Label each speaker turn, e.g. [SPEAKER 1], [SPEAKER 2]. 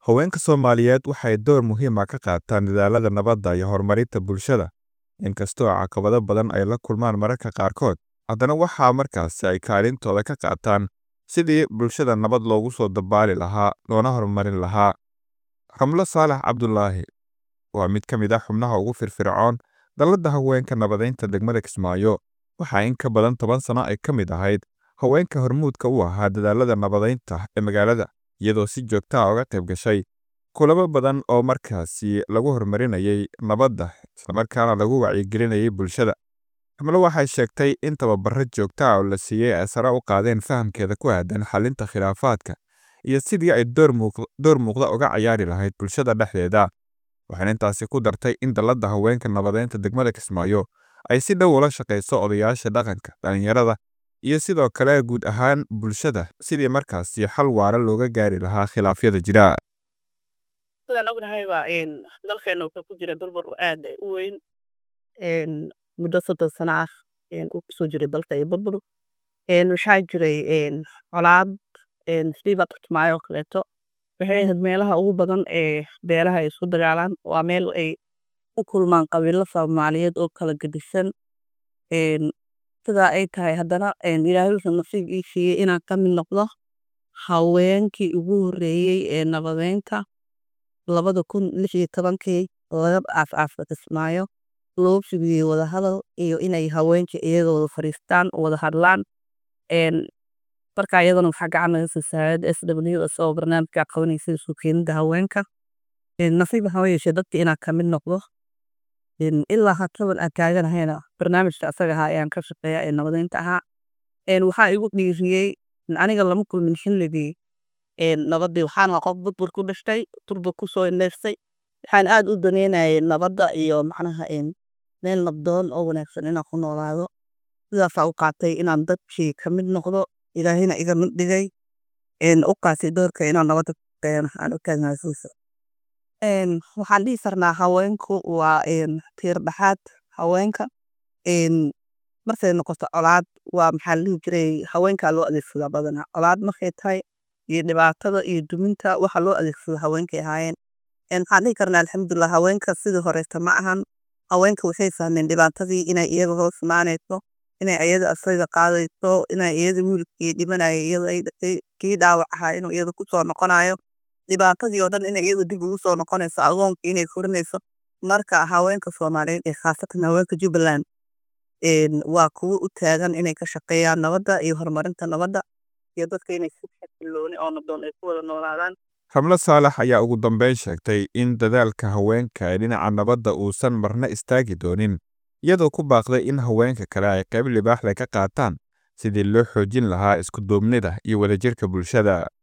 [SPEAKER 1] Haweenka Soomaaliyeed waxay door muhiim ah ka qaataan dadaallada nabadda iyo horumarinta bulshada. Inkastoo caqabado badan ay la kulmaan mararka qaarkood, haddana waxaa markaasi ay kaalintooda ka qaataan sidii bulshada nabad loogu soo dabaali lahaa loona horumarin lahaa. Ramlo Saalax Cabdulaahi waa mid ka mid ah xubnaha ugu firfircoon dallada haweenka nabadeynta degmada Kismaayo. Waxaa in ka badan toban sano ay ka mid ahayd haweenka hormuudka u ahaa dadaallada nabadeynta ee magaalada, iyadoo si joogto ah uga qayb gashay kulamo badan oo markaasi lagu horumarinayay nabadda islamarkaana lagu wacyigelinayay bulshada. Ramlo waxay sheegtay in tababaro joogto ah oo la siiyey ay sare u qaadeen fahamkeeda ku aaddan xallinta khilaafaadka iyo sidii ay door muuqda uga ciyaari lahayd bulshada dhexdeeda. Waxayna intaasi ku dartay in dallada haweenka nabadeynta degmada Kismaayo ay si dhow ula shaqeyso odayaasha dhaqanka, dhalinyarada, iyo sidoo kale guud ahaan bulshada sidii markaasi xal waara looga gaari lahaa khilaafyada jira.
[SPEAKER 2] sidaan ognahay waa een dalkeena wuxuu ku jira burbur aad u weyn een muddo soddon sano ah een uu kusoo jiray dalka iyo burbur een waxaa jiray een colaad een siiba Kismaayo oo kaleeto waxay ahayd meelaha ugu badan ee beelaha ay isku dagaalaan waa meel ay ku kulmaan qabiilo Soomaaliyeed oo kala gedisan een sidaa ay tahay haddana een Ilaahay wuxuu nasiib ii siiyey inaan ka mid noqdo haweenkii ugu horreeyey ee nabadeynta labada kun lix iyo tobankii laga aas-aasay Kismaayo loo fidiyey wadahadal iyo inay haweenka iyaga wada fadhiistaan wada hadlaan een marka iyadana waxaa gacan naga siisay hay'adda SW isagoo barnaamijka qabanaysa isu keenida haweenka een nasiib waxaa yeeshee dadka inaan ka mid noqdo een ilaa hataban aan taaganahayna barnaamijka asaga ahaa ayaan ka shaqeeyaa ee nabadeynta ahaa een waxaa igu dhiiriyey aniga lama kulmin xilligii een nabadii waxaan ahaa qof burbur ku dhashtay burbur kusoo neefsay waxaan aad u daneynayay nabadda iyo macnaha een meel nabdoon oo wanaagsan inaan ku noolaado sidaasaa u qaatay inaan dadkii ka mid noqdo ilaahayna iga mid dhigay een u qaatay doorka inaan nabadda ka shaqeeyana aan u taagnahay sidiisa een waxaan dhihi karnaa haweenku waa een tiir dhexaad haweenka een markay noqoto colaad waa maxaa la dhihi jiray haweenkaa loo adeegsadaa badanaa colaad markay tahay iyo dhibaatada iyo duminta waxa loo adeegsado haweenkay ahaayeen een waxaan dhihi karnaa alxamdulilah haweenka sidii horeeta ma ahan haweenka waxay fahmeen dhibaatadii inay iyaga hoos imaanayso inay iyada asaga qaadayso inay iyada wiilkii dhimanaya iyada ay dhashay kii dhaawac ahaa inuu iyada kusoo noqonayo dhibaatadii oo dhan inay iyada dib ugu soo noqonayso agoonkii inay korinayso marka haweenka soomaaliyeed ee khaasatan haweenka jubbaland een waa kuwo u taagan inay ka shaqeeyaan nabadda iyo horumarinta nabadda iyo dadka inay si xasilooni oo nabdoon ay ku wada noolaadaan
[SPEAKER 1] Ramlo Saalax ayaa ugu dambeyn sheegtay in dadaalka haweenka ee dhinaca nabadda uusan marna istaagi doonin, iyadoo ku baaqday in haweenka kale ay qayb libaax leh ka qaataan sidii loo xoojin lahaa isku duubnida iyo wadajirka bulshada.